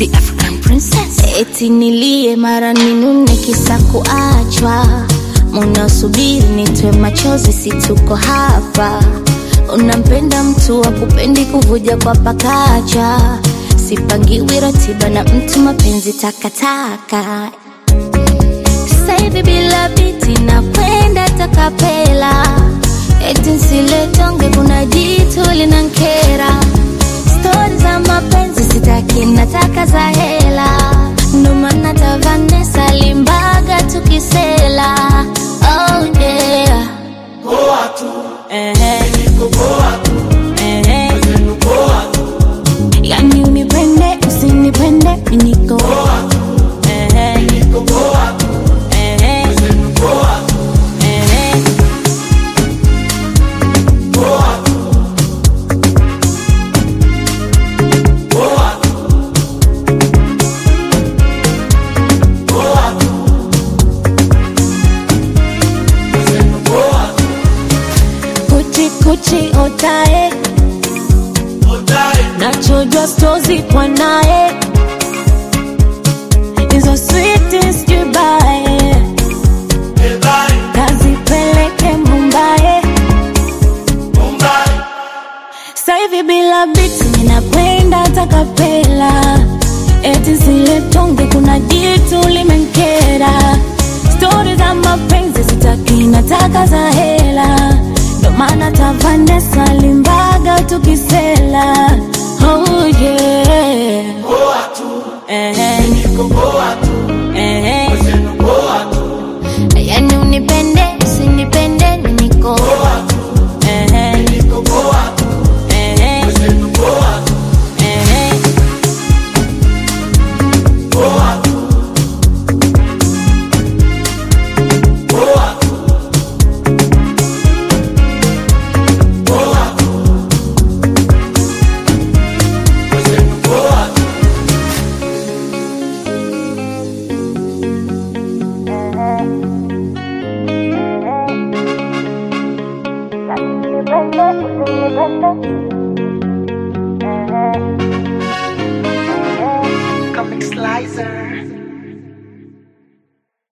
the African princess. Eti nilie mara ninune kisa kuachwa, munasubiri nitwe machozi, si tuko hapa. Unampenda mtu wa kupendi kuvuja kwa pakacha, sipangiwi ratiba na mtu, mapenzi takataka. Sasa hivi bila biti nakwenda takapela, eti nsiletonge, kuna jitu linankera stori za mapenzi sitaki, nataka za hela, ndo maana ta Vanessa Limbaga tukisela. Oh yeah. Ehe. Ehe. Yani unipende usinipende mi niko Ehe. Ehe. Ehe. Kuchi kuchi otae nachojwa stozi kwa naye hizo sweetest jubae kazipeleke Mumbai sasa hivi bila biti ninakwenda takapela eti zile tonge kuna jitu limenkera stori za mapenzi sitaki nataka za hela ndo maana ta Vanessa Limbaga tukisela oh yeah Ehe. Ehe. yani unipende usinipende mi niko Ehe. Ehe. Ehe. Comic Slicer.